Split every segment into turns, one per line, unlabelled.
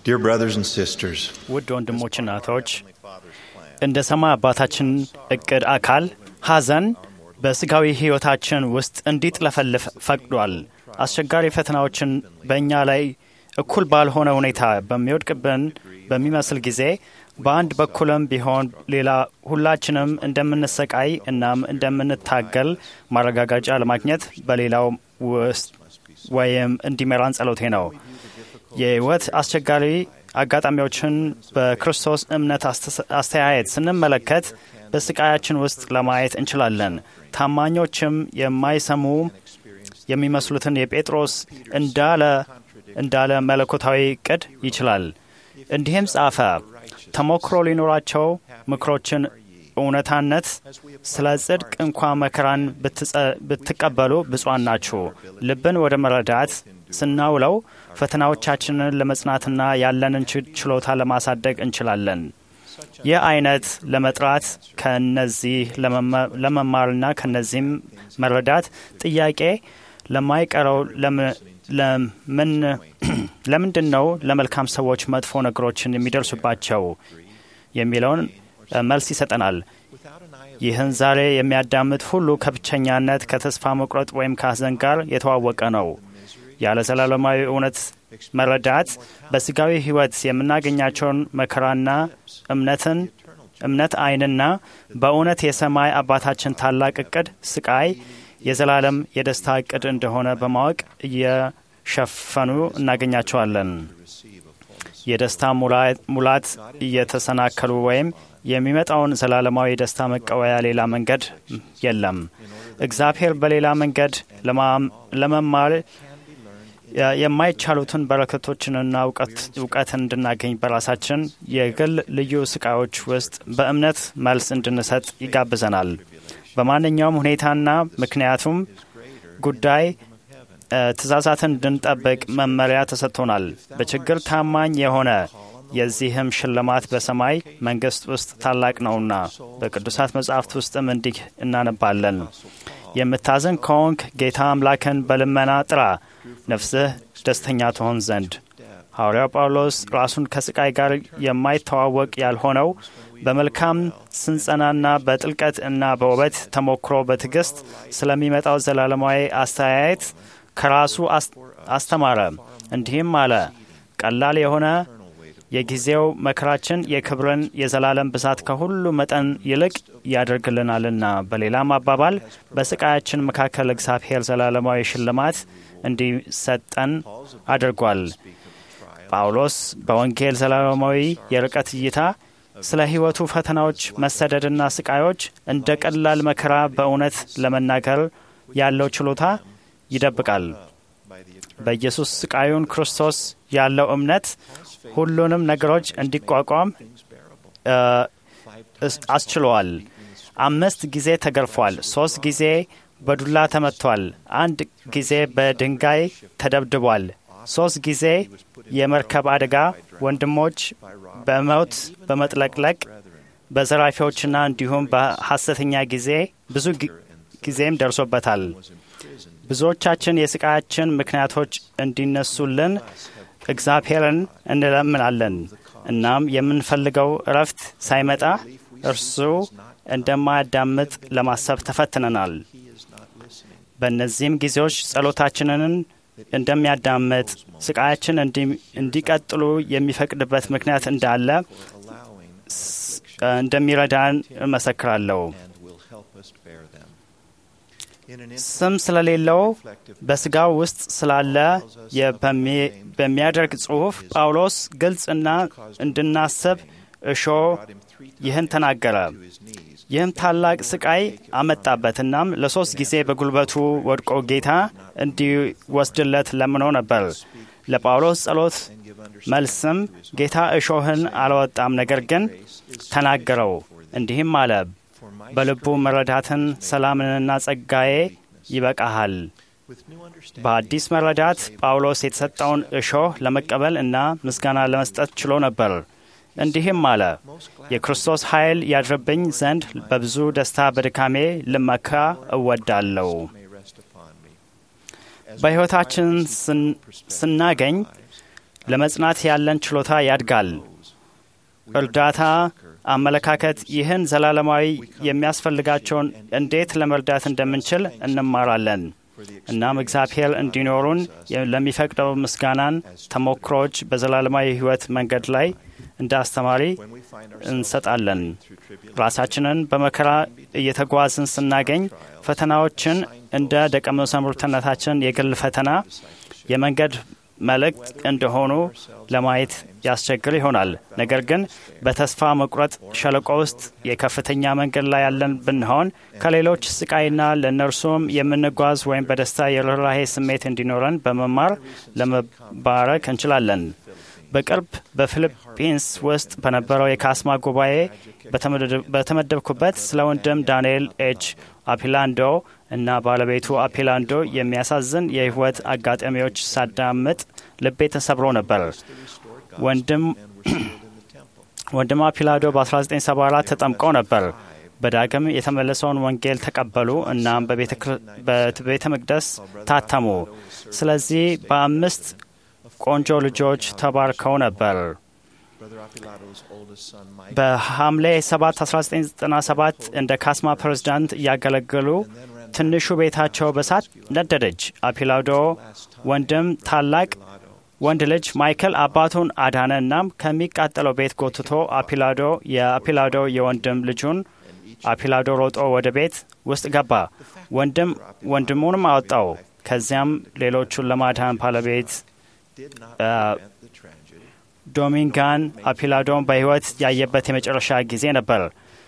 Dear brothers and sisters,
ውድ ወንድሞች እናቶች፣ እንደ ሰማይ አባታችን እቅድ አካል ሐዘን በስጋዊ ሕይወታችን ውስጥ እንዲጥለፈልፍ ፈቅዷል። አስቸጋሪ ፈተናዎችን በእኛ ላይ እኩል ባልሆነ ሁኔታ በሚወድቅብን በሚመስል ጊዜ በአንድ በኩልም ቢሆን ሌላ ሁላችንም እንደምንሰቃይ እናም እንደምንታገል ማረጋገጫ ለማግኘት በሌላው ውስጥ ወይም እንዲመራን ጸሎቴ ነው። የህይወት አስቸጋሪ አጋጣሚዎችን በክርስቶስ እምነት አስተያየት ስንመለከት በስቃያችን ውስጥ ለማየት እንችላለን። ታማኞችም የማይሰሙ የሚመስሉትን የጴጥሮስ እንዳለ እንዳለ መለኮታዊ እቅድ ይችላል። እንዲህም ጻፈ፣ ተሞክሮ ሊኖራቸው ምክሮችን እውነታነት ስለ ጽድቅ እንኳ መከራን ብትቀበሉ ብፁዓን ናችሁ። ልብን ወደ መረዳት ስናውለው ፈተናዎቻችንን ለመጽናትና ያለንን ችሎታ ለማሳደግ እንችላለን። ይህ አይነት ለመጥራት ከነዚህ ለመማርና ከነዚህም መረዳት ጥያቄ ለማይቀረው ለምንድን ነው ለመልካም ሰዎች መጥፎ ነገሮችን የሚደርሱባቸው የሚለውን መልስ ይሰጠናል። ይህን ዛሬ የሚያዳምጥ ሁሉ ከብቸኛነት፣ ከተስፋ መቁረጥ ወይም ከሐዘን ጋር የተዋወቀ ነው። ያለ ዘላለማዊ እውነት መረዳት በስጋዊ ሕይወት የምናገኛቸውን መከራና እምነትን እምነት አይንና በእውነት የሰማይ አባታችን ታላቅ እቅድ ስቃይ የዘላለም የደስታ እቅድ እንደሆነ በማወቅ እየሸፈኑ እናገኛቸዋለን። የደስታ ሙላት እየተሰናከሉ ወይም የሚመጣውን ዘላለማዊ ደስታ መቀበያ ሌላ መንገድ የለም። እግዚአብሔር በሌላ መንገድ ለመማር የማይቻሉትን በረከቶችንና እውቀትን እንድናገኝ በራሳችን የግል ልዩ ስቃዮች ውስጥ በእምነት መልስ እንድንሰጥ ይጋብዘናል። በማንኛውም ሁኔታና ምክንያቱም ጉዳይ ትእዛዛትን እንድንጠብቅ መመሪያ ተሰጥቶናል። በችግር ታማኝ የሆነ የዚህም ሽልማት በሰማይ መንግሥት ውስጥ ታላቅ ነውና በቅዱሳት መጻሕፍት ውስጥም እንዲህ እናነባለን። የምታዝን ከሆንክ ጌታ አምላክን በልመና ጥራ፣ ነፍስህ ደስተኛ ትሆን ዘንድ። ሐዋርያው ጳውሎስ ራሱን ከስቃይ ጋር የማይተዋወቅ ያልሆነው በመልካም ስንጸናና በጥልቀት እና በውበት ተሞክሮ በትዕግስት ስለሚመጣው ዘላለማዊ አስተያየት ከራሱ አስተማረ። እንዲህም አለ፣ ቀላል የሆነ የጊዜው መከራችን የክብርን የዘላለም ብዛት ከሁሉ መጠን ይልቅ ያደርግልናልና። በሌላም አባባል በስቃያችን መካከል እግዚአብሔር ዘላለማዊ ሽልማት እንዲሰጠን አድርጓል። ጳውሎስ በወንጌል ዘላለማዊ የርቀት እይታ ስለ ሕይወቱ ፈተናዎች፣ መሰደድና ስቃዮች እንደ ቀላል መከራ በእውነት ለመናገር ያለው ችሎታ ይደብቃል። በኢየሱስ ስቃዩን ክርስቶስ ያለው እምነት ሁሉንም ነገሮች እንዲቋቋም አስችሏል። አምስት ጊዜ ተገርፏል። ሶስት ጊዜ በዱላ ተመቷል። አንድ ጊዜ በድንጋይ ተደብድቧል። ሶስት ጊዜ የመርከብ አደጋ፣ ወንድሞች በሞት በመጥለቅለቅ በዘራፊዎችና እንዲሁም በሐሰተኛ ጊዜ ብዙ ጊዜም ደርሶበታል። ብዙዎቻችን የስቃያችን ምክንያቶች እንዲነሱልን እግዚአብሔርን እንለምናለን። እናም የምንፈልገው እረፍት ሳይመጣ እርሱ እንደማያዳምጥ ለማሰብ ተፈትነናል። በእነዚህም ጊዜዎች ጸሎታችንን እንደሚያዳምጥ፣ ስቃያችን እንዲቀጥሉ የሚፈቅድበት ምክንያት እንዳለ እንደሚረዳን እመሰክራለሁ። ስም ስለሌለው በስጋው ውስጥ ስላለ በሚያደርግ ጽሑፍ ጳውሎስ ግልጽና እንድናስብ እሾ ይህን ተናገረ። ይህም ታላቅ ስቃይ አመጣበት። እናም ለሶስት ጊዜ በጉልበቱ ወድቆ ጌታ እንዲወስድለት ለምኖ ነበር። ለጳውሎስ ጸሎት መልስም ጌታ እሾህን አልወጣም፣ ነገር ግን ተናገረው። እንዲህም አለ በልቡ መረዳትን ሰላምንና ጸጋዬ ይበቃሃል። በአዲስ መረዳት ጳውሎስ የተሰጠውን እሾህ ለመቀበል እና ምስጋና ለመስጠት ችሎ ነበር። እንዲህም አለ፣ የክርስቶስ ኃይል ያድርብኝ ዘንድ በብዙ ደስታ በድካሜ ልመካ እወዳለሁ። በሕይወታችን ስናገኝ ለመጽናት ያለን ችሎታ ያድጋል። እርዳታ አመለካከት ይህን ዘላለማዊ የሚያስፈልጋቸውን እንዴት ለመርዳት እንደምንችል እንማራለን። እናም እግዚአብሔር እንዲኖሩን ለሚፈቅደው ምስጋናን ተሞክሮዎች በዘላለማዊ ሕይወት መንገድ ላይ እንደ አስተማሪ እንሰጣለን። ራሳችንን በመከራ እየተጓዝን ስናገኝ ፈተናዎችን እንደ ደቀ መዛሙርትነታችን የግል ፈተና የመንገድ መልእክት እንደሆኑ ለማየት ያስቸግር ይሆናል። ነገር ግን በተስፋ መቁረጥ ሸለቆ ውስጥ የከፍተኛ መንገድ ላይ ያለን ብንሆን ከሌሎች ስቃይና ለእነርሱም የምንጓዝ ወይም በደስታ የርኅራሄ ስሜት እንዲኖረን በመማር ለመባረክ እንችላለን። በቅርብ በፊሊፒንስ ውስጥ በነበረው የካስማ ጉባኤ በተመደብኩበት ስለ ወንድም ዳንኤል ኤች አፒላንዶ እና ባለቤቱ አፒላንዶ የሚያሳዝን የሕይወት አጋጣሚዎች ሳዳምጥ ልቤ ተሰብሮ ነበር። ወንድም አፒላንዶ በ1974 ተጠምቀው ነበር። በዳግም የተመለሰውን ወንጌል ተቀበሉ እናም በቤተ መቅደስ ታተሙ። ስለዚህ በአምስት ቆንጆ ልጆች ተባርከው ነበር። በሐምሌ 7 1997 እንደ ካስማ ፕሬዝዳንት እያገለገሉ ትንሹ ቤታቸው በሳት ነደደች። አፒላዶ ወንድም ታላቅ ወንድ ልጅ ማይክል አባቱን አዳነ። እናም ከሚቃጠለው ቤት ጎትቶ አፒላዶ የአፒላዶ የወንድም ልጁን አፒላዶ ሮጦ ወደ ቤት ውስጥ ገባ። ወንድም ወንድሙንም አወጣው። ከዚያም ሌሎቹን ለማዳን ባለቤት ዶሚንጋን አፒላዶን በሕይወት ያየበት የመጨረሻ ጊዜ ነበር።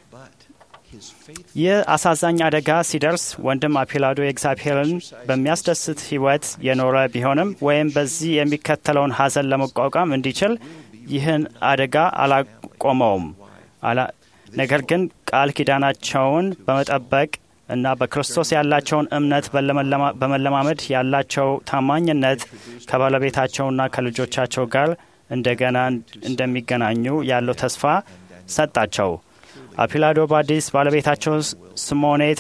ይህ አሳዛኝ አደጋ ሲደርስ ወንድም አፒላዶ የእግዚአብሔርን በሚያስደስት ሕይወት የኖረ ቢሆንም ወይም በዚህ የሚከተለውን ሐዘን ለመቋቋም እንዲችል ይህን አደጋ አላቆመውም። ነገር ግን ቃል ኪዳናቸውን በመጠበቅ እና በክርስቶስ ያላቸውን እምነት በመለማመድ ያላቸው ታማኝነት ከባለቤታቸውና ከልጆቻቸው ጋር እንደገና እንደሚገናኙ ያለው ተስፋ ሰጣቸው። አፒላዶ ባዲስ ባለቤታቸው ስሞኔት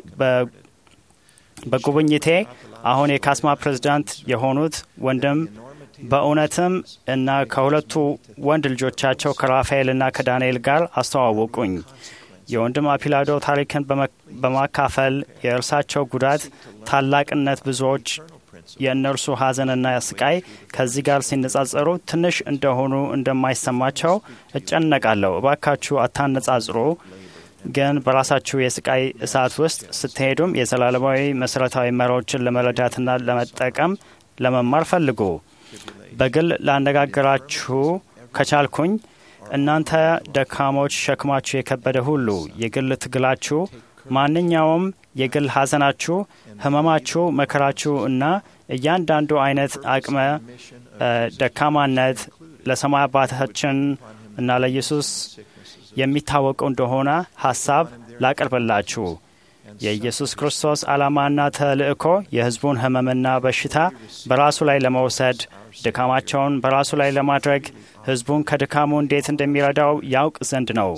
በጉብኝቴ አሁን የካስማ ፕሬዝዳንት የሆኑት ወንድም በእውነትም እና ከሁለቱ ወንድ ልጆቻቸው ከራፋኤልና ከዳንኤል ጋር አስተዋወቁኝ። የወንድም አፒላዶ ታሪክን በማካፈል የእርሳቸው ጉዳት ታላቅነት ብዙዎች የእነርሱ ሐዘንና ስቃይ ከዚህ ጋር ሲነጻጸሩ ትንሽ እንደሆኑ እንደማይሰማቸው እጨነቃለሁ። እባካችሁ አታነጻጽሩ፣ ግን በራሳችሁ የስቃይ እሳት ውስጥ ስትሄዱም የዘላለማዊ መሠረታዊ መሪዎችን ለመረዳትና ለመጠቀም ለመማር ፈልጉ። በግል ላነጋግራችሁ ከቻልኩኝ እናንተ ደካሞች፣ ሸክማችሁ የከበደ ሁሉ የግል ትግላችሁ፣ ማንኛውም የግል ሐዘናችሁ፣ ህመማችሁ፣ መከራችሁ እና እያንዳንዱ አይነት አቅመ ደካማነት ለሰማይ አባታችን እና ለኢየሱስ የሚታወቀው እንደሆነ ሐሳብ ላቀርብላችሁ። የኢየሱስ ክርስቶስ ዓላማና ተልእኮ የሕዝቡን ህመምና በሽታ በራሱ ላይ ለመውሰድ ድካማቸውን በራሱ ላይ ለማድረግ ሕዝቡን ከድካሙ እንዴት እንደሚረዳው ያውቅ ዘንድ ነው።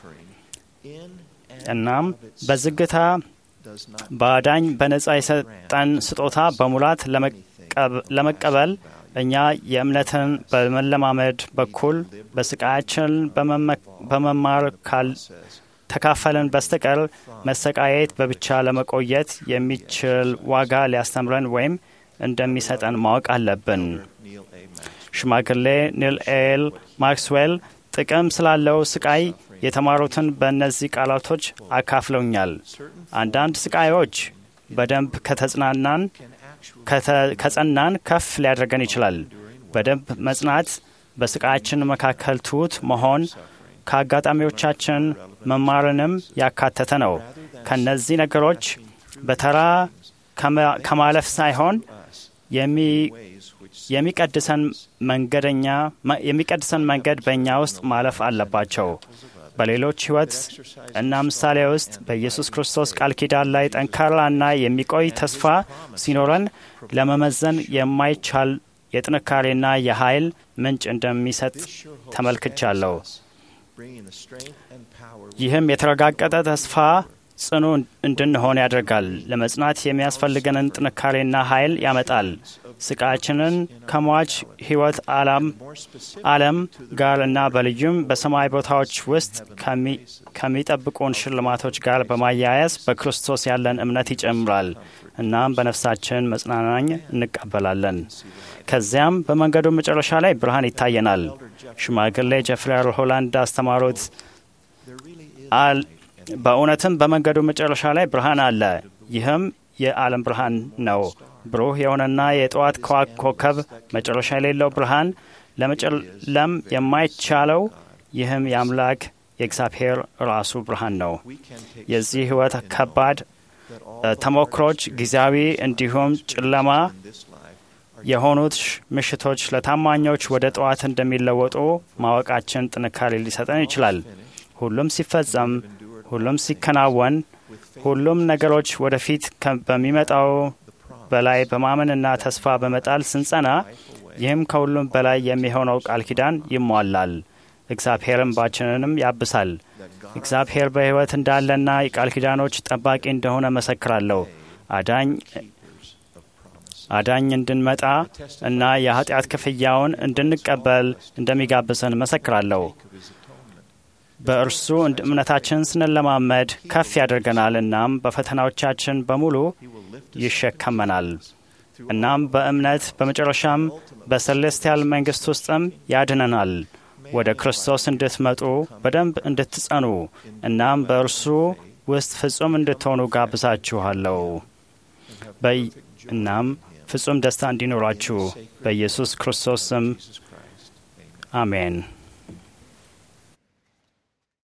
እናም በዝግታ በአዳኝ በነጻ የሰጠን ስጦታ በሙላት ለመቀበል እኛ የእምነትን በመለማመድ በኩል በስቃያችን በመማር ተካፈልን በስተቀር መሰቃየት በብቻ ለመቆየት የሚችል ዋጋ ሊያስተምረን ወይም እንደሚሰጠን ማወቅ አለብን። ሽማግሌ ኒል ኤል ማክስዌል ጥቅም ስላለው ስቃይ የተማሩትን በእነዚህ ቃላቶች አካፍለውኛል። አንዳንድ ስቃዮች በደንብ ከተጽናናን ከጸናን ከፍ ሊያደርገን ይችላል። በደንብ መጽናት በስቃያችን መካከል ትሑት መሆን ከአጋጣሚዎቻችን መማርንም ያካተተ ነው። ከእነዚህ ነገሮች በተራ ከማለፍ ሳይሆን የሚቀድሰን መንገደኛ የሚቀድሰን መንገድ በእኛ ውስጥ ማለፍ አለባቸው። በሌሎች ሕይወት እና ምሳሌ ውስጥ በኢየሱስ ክርስቶስ ቃል ኪዳን ላይ ጠንካራና የሚቆይ ተስፋ ሲኖረን ለመመዘን የማይቻል የጥንካሬና የኃይል ምንጭ እንደሚሰጥ ተመልክቻለሁ። ይህም የተረጋገጠ ተስፋ ጽኑ እንድንሆን ያደርጋል። ለመጽናት የሚያስፈልገንን ጥንካሬና ኃይል ያመጣል። ስቃያችንን ከሟች ሕይወት ዓለም ጋር እና በልዩም በሰማይ ቦታዎች ውስጥ ከሚጠብቁን ሽልማቶች ጋር በማያያዝ በክርስቶስ ያለን እምነት ይጨምራል። እናም በነፍሳችን መጽናናኝ እንቀበላለን። ከዚያም በመንገዱ መጨረሻ ላይ ብርሃን ይታየናል። ሽማግሌ ጀፍሪ አር ሆላንድ አስተማሩት። በእውነትም በመንገዱ መጨረሻ ላይ ብርሃን አለ። ይህም የዓለም ብርሃን ነው። ብሩህ የሆነና የጠዋት ኮከብ መጨረሻ የሌለው ብርሃን ለመጨለም የማይቻለው ይህም የአምላክ የእግዚአብሔር ራሱ ብርሃን ነው። የዚህ ሕይወት ከባድ ተሞክሮች ጊዜያዊ እንዲሁም ጨለማ የሆኑት ምሽቶች ለታማኞች ወደ ጠዋት እንደሚለወጡ ማወቃችን ጥንካሬ ሊሰጠን ይችላል። ሁሉም ሲፈጸም፣ ሁሉም ሲከናወን፣ ሁሉም ነገሮች ወደፊት በሚመጣው በላይ በማመንና ተስፋ በመጣል ስንጸና፣ ይህም ከሁሉም በላይ የሚሆነው ቃል ኪዳን ይሟላል። እግዚአብሔር እንባችንንም ያብሳል። እግዚአብሔር በሕይወት እንዳለና የቃል ኪዳኖች ጠባቂ እንደሆነ መሰክራለሁ። አዳኝ አዳኝ እንድንመጣ እና የኃጢአት ክፍያውን እንድንቀበል እንደሚጋብዘን መሰክራለሁ። በእርሱ እምነታችንን ስንለማመድ ከፍ ያደርገናል። እናም በፈተናዎቻችን በሙሉ ይሸከመናል። እናም በእምነት በመጨረሻም በሰሌስቲያል መንግሥት ውስጥም ያድነናል። ወደ ክርስቶስ እንድትመጡ በደንብ እንድትጸኑ እናም በእርሱ ውስጥ ፍጹም እንድትሆኑ ጋብዛችኋለሁ። እናም ፍጹም ደስታ እንዲኖራችሁ በኢየሱስ ክርስቶስ ስም አሜን።